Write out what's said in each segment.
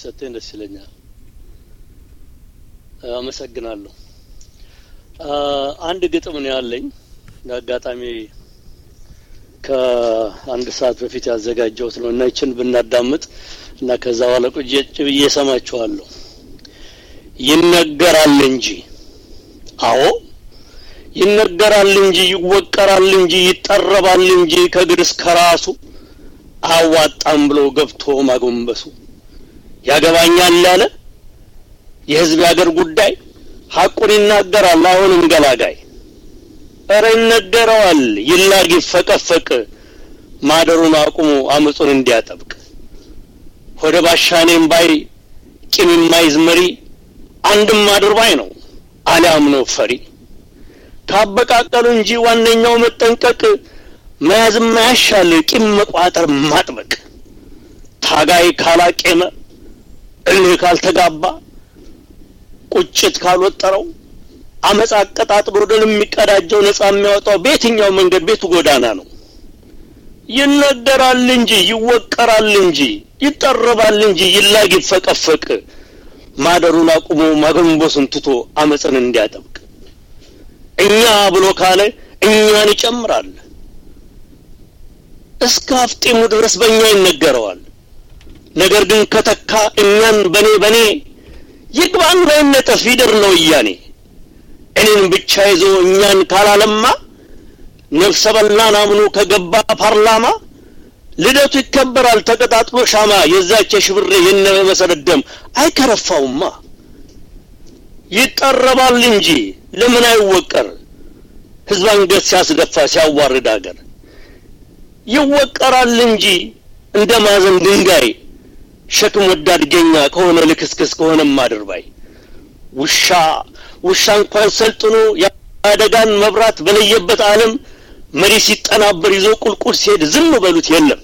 ቢሰጠኝ ደስ ይለኛል። አመሰግናለሁ። አንድ ግጥም ነው ያለኝ አጋጣሚ ከአንድ ሰዓት በፊት ያዘጋጀሁት ነው እና ይችን ብናዳምጥ እና ከዛ በኋላ ቁጭ ብዬ እሰማችኋለሁ። ይነገራል እንጂ አዎ ይነገራል እንጂ ይወቀራል እንጂ ይጠረባል እንጂ ከእግር እስከ ራሱ አዋጣም ብሎ ገብቶ ማጎንበሱ ያገባኛል ያለ የህዝብ ያገር ጉዳይ ሐቁን ይናገራል አሁንም ገላጋይ እረ ይነገረዋል ይላግ ይፈቀፈቅ ማደሩን አቁሞ አመፁን እንዲያጠብቅ ሆደ ባሻኔም ባይ ቂም የማይዝ መሪ አንድም አድርባይ ነው አሊያም ነው ፈሪ ካበቃቀሉ እንጂ ዋነኛው መጠንቀቅ መያዝ ማያሻል ቂም መቋጠር ማጥበቅ ታጋይ ካላቄመ እልህ ካልተጋባ ቁጭት ካልወጠረው አመፅ አቀጣጥሎ ድል የሚቀዳጀው ነጻ የሚያወጣው በየትኛው መንገድ ቤቱ ጎዳና ነው። ይነገራል እንጂ ይወቀራል እንጂ ይጠረባል እንጂ ይላግ ይፈቀፈቅ ማደሩን አቁሞ ማጎንበሱን ትቶ አመፅን እንዲያጠብቅ እኛ ብሎ ካለ እኛን ይጨምራል። እስከ አፍጢሙ ድረስ በእኛ ይነገረዋል። ነገር ግን ከተካ እኛን በኔ በኔ ይግባን ባይነጠፍ ይደር ነው እያኔ እኔን ብቻ ይዞ እኛን ካላለማ ነፍሰ በላን አምኖ ከገባ ፓርላማ ልደቱ ይከበራል ተቀጣጥሎ ሻማ የዛች የሽብሬ የነ መሰረት ደም አይከረፋውማ ይጠረባል እንጂ ለምን አይወቀር ህዝብ አንገት ሲያስደፋ ሲያዋርድ አገር ይወቀራል እንጂ እንደ ማዘን ድንጋይ ሸክም ወዳድ ገኛ ከሆነ ልክስክስ ከሆነ ማድርባይ ውሻ ውሻ እንኳን ሰልጥኖ የአደጋን መብራት በለየበት ዓለም መሪ ሲጠናበር ይዞ ቁልቁል ሲሄድ ዝም በሉት የለም።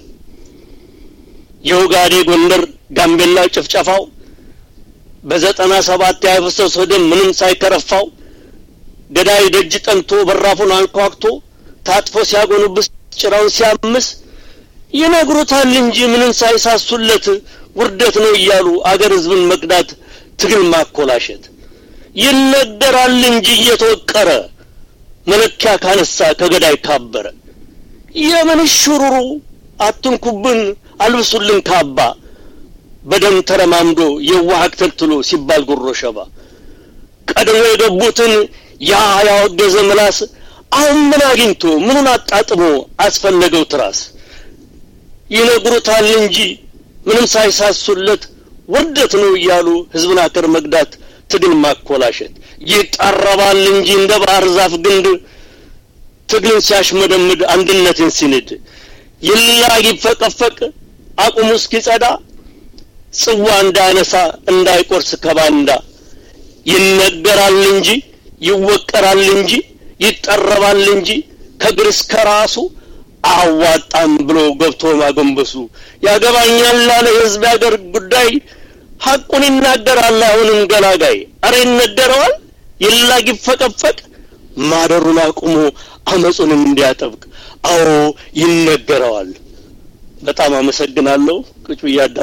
የኦጋዴ ጎንደር፣ ጋምቤላ ጭፍጨፋው በዘጠና ሰባት ያፈሰሰው ደም ምንም ሳይከረፋው ገዳይ ደጅ ጠንቶ በራፉን አንኳኩቶ ታጥፎ ሲያጎንብስ ጭራውን ሲያምስ ይነግሩታል እንጂ ምንም ሳይሳሱለት ውርደት ነው እያሉ አገር ህዝብን መቅዳት ትግል ማኮላሸት ይነገራል እንጂ እየተወቀረ መለኪያ ካነሳ ከገዳይ ካበረ የምን ሽሩሩ አትንኩብን አልብሱልን ካባ በደም ተረማምዶ የዋህ ተልትሎ ሲባል ጉሮ ሸባ ቀድሞ የገቡትን ያ ያወገዘ ምላስ አሁን ምን አግኝቶ ምኑን አጣጥሞ አስፈለገው ትራስ ይነግሩታል እንጂ ምንም ሳይሳሱለት ውርደት ነው እያሉ ህዝብን አገር መግዳት ትግል ማኮላሸት ይጠረባል እንጂ እንደ ባህር ዛፍ ግንድ ትግልን ሲያሽመደምድ አንድነትን ሲንድ ይላግ ይፈቀፈቅ አቁሙ እስኪጸዳ ጽዋ እንዳያነሳ እንዳይቆርስ ከባንዳ ይነገራል እንጂ ይወቀራል እንጂ ይጠረባል እንጂ ከእግር እስከ ራሱ አዋጣም ብሎ ገብቶ ማጎንበሱ ያገባኛል ላለ የህዝብ ያገር ጉዳይ ሐቁን ይናገራል አሁንም ገላጋይ አረ ይነገረዋል ይላግ ይፈቀፈቅ ማደሩን አቁሞ አመፁን እንዲያጠብቅ አዎ ይነገረዋል በጣም አመሰግናለሁ ቁጭ ብዬ